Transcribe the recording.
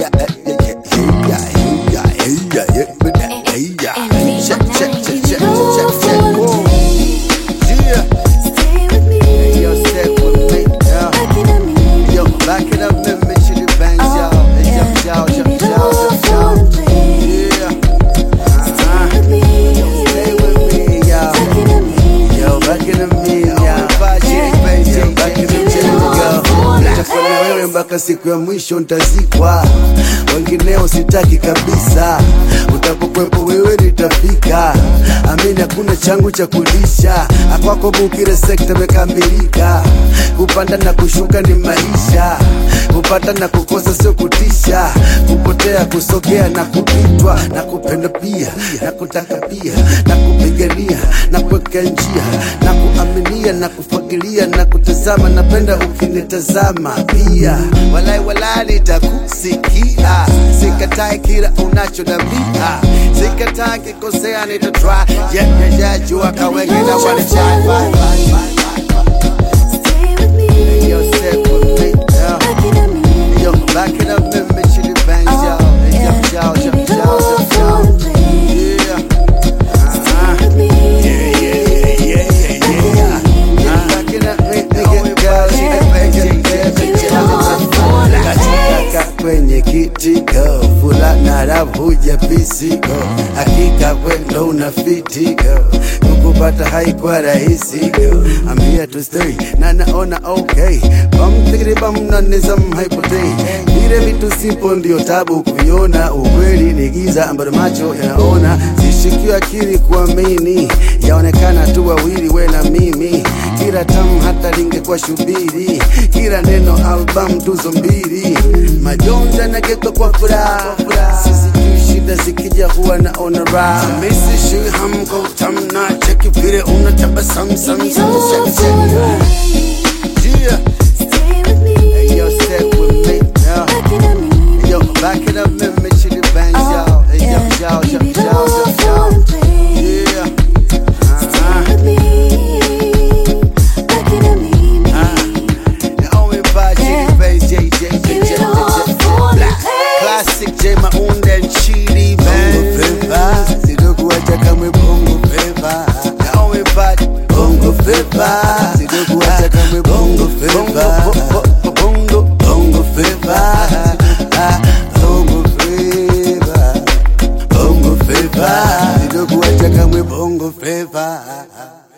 yeah, yeah, yeah, yeah, yeah, yeah, yeah, yeah, yeah. Check, check, check, check, check, check, check. Whoa. Yeah. Hey, yo, step with me, yeah. Yo, back it up, let me shoot it bangs, y'all. Hey, yo, y'all, y'all, y'all, y'all, y'all. Yeah. Uh-huh. Stay with me, y'all. Yo, back in the me, y'all. Yo, back in the yo. Nitafanya wewe mpaka siku ya mwisho ntazikwa, wengineo sitaki kabisa. Utapokwepo wewe nitafika, amini hakuna changu cha kulisha. Akwako bukire sekta mekamilika, kupanda na kushuka ni maisha, kupata na kukosa sio kutisha, kupotea kusogea na kupitwa, na kupenda pia na kutaka pia na kupigania na kuweka njia na kuaminia na kufagilia na kutazama, napenda ukinitazama pia, walai walai nitakusikia, sikatai kila unachodambia, sikatai kikosea, nitatry yeah, yeah, yeah, jua kawenge na wanachai Yo, step with me, yeah. Yo, back it up, let me chili bangs, y'all. Hey, yo, y'all, y'all, y'all, y'all, y'all. Yeah. Uh-huh. Yeah, yeah, yeah, yeah, yeah, yeah. Uh, back it up, make me get girl, she the best, yeah, yeah, yeah, yeah. Katika kwenye kitiko fulana ravuja pisiko hakika kwendo una fitiko kukupata haikuwa rahisi go ambia tu stay na naona okay bam bam na nizam haipotei vile vitu simple ndio tabu kuiona ukweli ni giza ambalo macho yanaona sishikiwa akili kuamini yaonekana tu wawili we na mimi kila tamu hata lingekuwa shubiri kila neno album tuzo mbili majonzi yanageuka kwa furaha sisi tu shida zikija huwa naona raha misi shui hamko utamna cheki vile unatabasamu sam sam sam sam yeah Hey, yo, step with me, yeah. Hey, yo, back it up, let me chili bangs, y'all. Hey, yo, y'all, y'all, y'all, y'all, y'all. Yeah. Uh-huh. Naomi by Chili Bangs, J, J, J, J, J, J, Black. Classic J Maunda and Chili Bangs. Sitokuacha kamwe bongo flava. Naomi by bongo flava. Sitokuacha kamwe bongo flava. Bongo, bongo flava. Bongo flava. Bongo flava. Sitokuacha kamwe bongo flava.